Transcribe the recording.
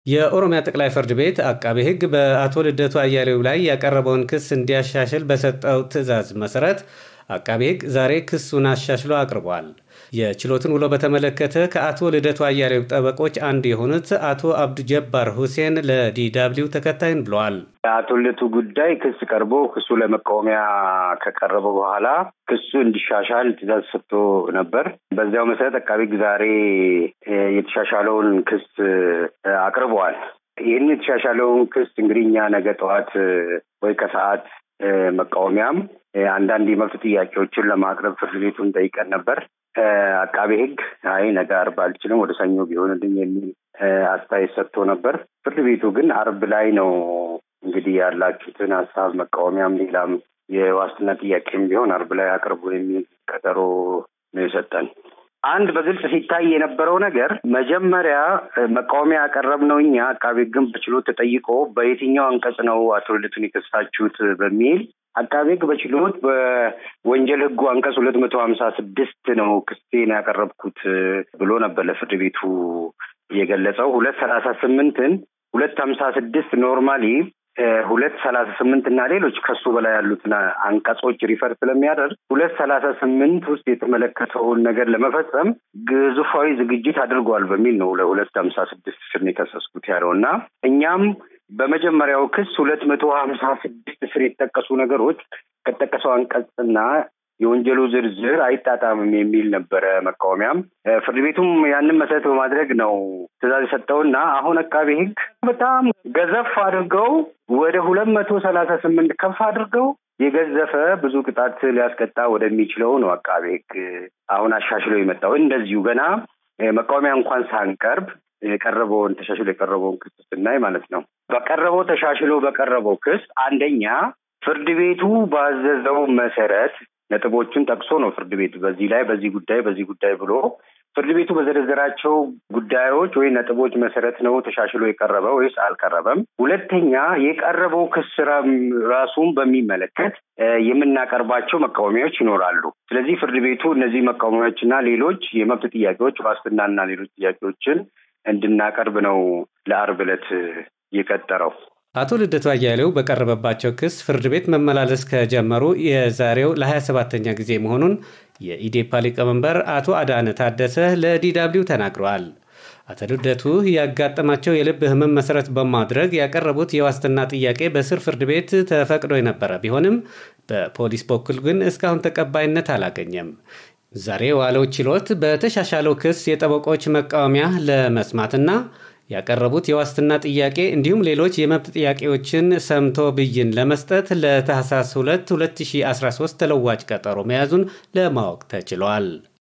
የኦሮሚያ ጠቅላይ ፍርድ ቤት አቃቤ ሕግ በአቶ ልደቱ አያሌው ላይ ያቀረበውን ክስ እንዲያሻሽል በሰጠው ትዕዛዝ መሰረት አቃቤ ሕግ ዛሬ ክሱን አሻሽሎ አቅርቧል። የችሎትን ውሎ በተመለከተ ከአቶ ልደቱ አያሌው ጠበቆች አንዱ የሆኑት አቶ አብዱ ጀባር ሁሴን ለዲዳብሊው ተከታይን ብለዋል። የአቶ ልደቱ ጉዳይ ክስ ቀርቦ ክሱ ለመቃወሚያ ከቀረበ በኋላ ክሱ እንዲሻሻል ትዕዛዝ ሰጥቶ ነበር። በዚያው መሰረት አቃቤ ሕግ ዛሬ የተሻሻለውን ክስ አቅርበዋል። ይህን የተሻሻለውን ክስ እንግዲህ እኛ ነገ ጠዋት ወይ ከሰዓት መቃወሚያም አንዳንድ የመብት ጥያቄዎችን ለማቅረብ ፍርድ ቤቱን ጠይቀን ነበር። አቃቤ ሕግ አይ ነገ አርብ አልችልም ወደ ሰኞ ቢሆንልኝ የሚል አስተያየት ሰጥቶ ነበር። ፍርድ ቤቱ ግን አርብ ላይ ነው እንግዲህ ያላችሁትን ሀሳብ መቃወሚያም፣ ሌላም የዋስትና ጥያቄም ቢሆን አርብ ላይ አቅርቡ የሚል ቀጠሮ ነው የሰጠን። አንድ በግልጽ ሲታይ የነበረው ነገር መጀመሪያ መቃወሚያ ያቀረብነው እኛ አቃቤ ሕግም በችሎት ተጠይቆ በየትኛው አንቀጽ ነው አቶ ልደቱን የከሳችሁት በሚል አቃቤ ሕግ በችሎት በወንጀል ሕጉ አንቀጽ ሁለት መቶ ሀምሳ ስድስት ነው ክስቴን ያቀረብኩት ብሎ ነበር ለፍርድ ቤቱ የገለጸው። ሁለት ሰላሳ ስምንትን ሁለት ሀምሳ ስድስት ኖርማሊ ሁለት ሰላሳ ስምንት እና ሌሎች ከሱ በላይ ያሉትን አንቀጾች ሪፈር ስለሚያደርግ ሁለት ሰላሳ ስምንት ውስጥ የተመለከተውን ነገር ለመፈጸም ግዙፋዊ ዝግጅት አድርጓል በሚል ነው ለሁለት ሀምሳ ስድስት ስር የከሰስኩት ያለው እና እኛም በመጀመሪያው ክስ ሁለት መቶ ሀምሳ ስድስት ስር የተጠቀሱ ነገሮች ከተጠቀሰው አንቀጽና የወንጀሉ ዝርዝር አይጣጣምም የሚል ነበረ መቃወሚያም። ፍርድ ቤቱም ያንን መሰረት በማድረግ ነው ትዕዛዝ የሰጠውና አሁን አቃቤ ሕግ በጣም ገዘፍ አድርገው ወደ ሁለት መቶ ሰላሳ ስምንት ከፍ አድርገው የገዘፈ ብዙ ቅጣት ሊያስቀጣ ወደሚችለው ነው አቃቤ ሕግ አሁን አሻሽሎ የመጣው። እንደዚሁ ገና መቃወሚያ እንኳን ሳንቀርብ የቀረበውን ተሻሽሎ የቀረበውን ክስ ስናይ ማለት ነው። በቀረበው ተሻሽሎ በቀረበው ክስ አንደኛ ፍርድ ቤቱ ባዘዘው መሰረት ነጥቦቹን ጠቅሶ ነው ፍርድ ቤቱ በዚህ ላይ በዚህ ጉዳይ በዚህ ጉዳይ ብሎ ፍርድ ቤቱ በዘረዘራቸው ጉዳዮች ወይ ነጥቦች መሰረት ነው ተሻሽሎ የቀረበ ወይስ አልቀረበም። ሁለተኛ የቀረበው ክስ ራሱን በሚመለከት የምናቀርባቸው መቃወሚያዎች ይኖራሉ። ስለዚህ ፍርድ ቤቱ እነዚህ መቃወሚያዎችና ሌሎች የመብት ጥያቄዎች ዋስትናና ሌሎች ጥያቄዎችን እንድናቀርብ ነው ለአርብ ዕለት የቀጠረው። አቶ ልደቱ አያሌው በቀረበባቸው ክስ ፍርድ ቤት መመላለስ ከጀመሩ የዛሬው ለሀያ ሰባተኛ ጊዜ መሆኑን የኢዴፓ ሊቀመንበር አቶ አዳነ ታደሰ ለዲዳብሊው ተናግረዋል። አቶ ልደቱ ያጋጠማቸው የልብ ሕመም መሰረት በማድረግ ያቀረቡት የዋስትና ጥያቄ በስር ፍርድ ቤት ተፈቅዶ የነበረ ቢሆንም በፖሊስ በኩል ግን እስካሁን ተቀባይነት አላገኘም። ዛሬ የዋለው ችሎት በተሻሻለው ክስ የጠበቆች መቃወሚያ ለመስማትና ያቀረቡት የዋስትና ጥያቄ እንዲሁም ሌሎች የመብት ጥያቄዎችን ሰምቶ ብይን ለመስጠት ለታህሳስ 2 2013 ተለዋጭ ቀጠሮ መያዙን ለማወቅ ተችሏል።